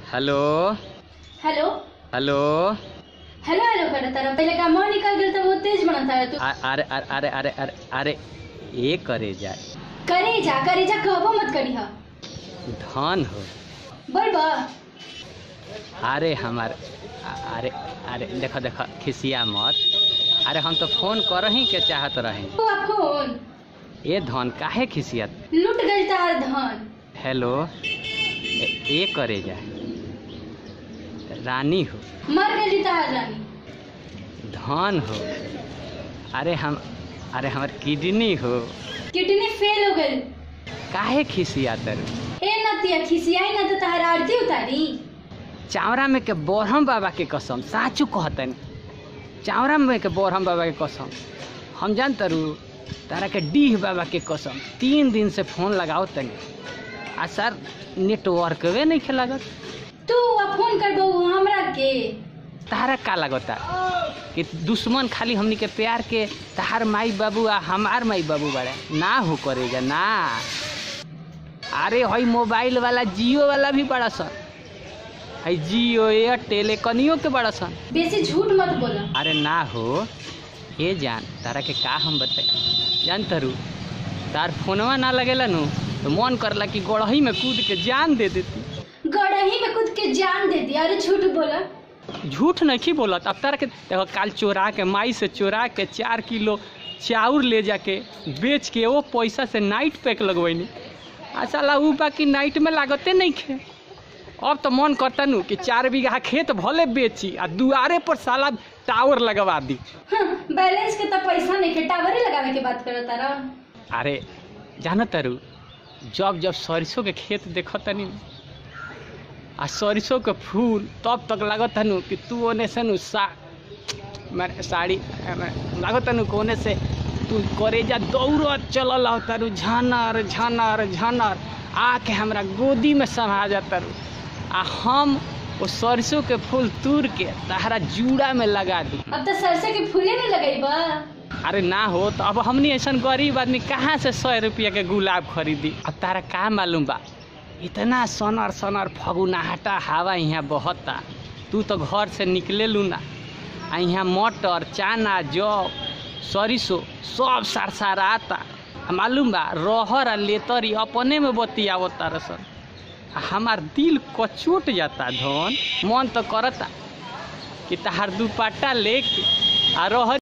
hello hello hello hello hello करत तारा पहले का मुंह निकल गेल त बहुत तेज बनत तारा तू आ- अरे अरे अरे अरे अरे अरे ये करे जाए करे जा करे जा कहबो मत करी हा धन हो बोल बा अरे हमार आ- अरे अरे देखो देखो खिसिया मत अरे हम तो फोन कर ही के चाहत रहे तू आ फोन ये धन काहे खिसियत लूट गइल तार धन हेलो ए- ये करे जाए रानी हो मर गइल तार रानी धन हो अरे हम अरे हमार किडनी हो किडनी फेल हो गइल काहे खिसिया तर ए नतिया खिसियाई ना त तार आरती उतारी चावरा में के बोरहम बाबा के कसम साचू कहतन चावरा में के बोरहम बाबा के कसम हम जान तरू तारा के डीह बाबा के कसम तीन दिन से फोन लगाओ तनी आ सर नेटवर्कवे नहीं खे लागत तू आ फोन कर बहू हमरा के तारा का लगता कि दुश्मन खाली हमनी के प्यार के तहार माई बाबू आ हमार माई बाबू बड़े ना हो करेगा ना अरे हई मोबाइल वाला जियो वाला भी बड़ा सन हई जियो एयरटेल कनियो के बड़ा सन बेसी झूठ मत बोला अरे ना हो ये जान तारा के का हम बताई जान तरू तार फोनवा ना लगेला नु तो मन करला कि गड़ही में कूद के जान दे देती गड़ही में कूद के जान दे दिया अरे झूठ बोला झूठ नहीं बोलत अब तारा के देखो काल चोरा के माई से चोरा के चार किलो चाउर ले जाके बेच के वो पैसा से नाइट पैक लगवैनी आ साला ऊ बाकी नाइट में लागते नहीं खे अब तो मन करता नु कि चार बीघा खेत भले बेची आ दुआरे पर साला टावर लगवा दी हाँ, बैलेंस के तो पैसा नहीं के टावर ही लगावे के बात करत तारा अरे जान तारू जब जब सरसों के खेत देखत तनी आ सरसों के फूल तब तक लागत नु कि तू ओने से नु सा मेरे साड़ी अमे, लागत नु कोने से तू करेजा दौड़त चलल हो तारू झनर झनर झनर आके हमरा गोदी में समा जाता रू आ हम वो सरसों के फूल तूर के तहरा जूड़ा में लगा दी अब तो सरसों के फूले नहीं लगई बा अरे ना हो तो अब हमनी ऐसा गरीब आदमी कहाँ से सौ रुपया के गुलाब खरीदी अब तारा का मालूम बा इतना सनर सनर फगुनाहटा हवा यहाँ बहता तू तो घर से निकले लू ना आ यहाँ मटर चाना जौ सरिसो सब सरसराता आ मालूम बा रहर आ लेतरी अपने में बतियावत तार सन आ हमार दिल कचोट जाता धन मन तो करता कि तहार दुपट्टा लेके आ रहर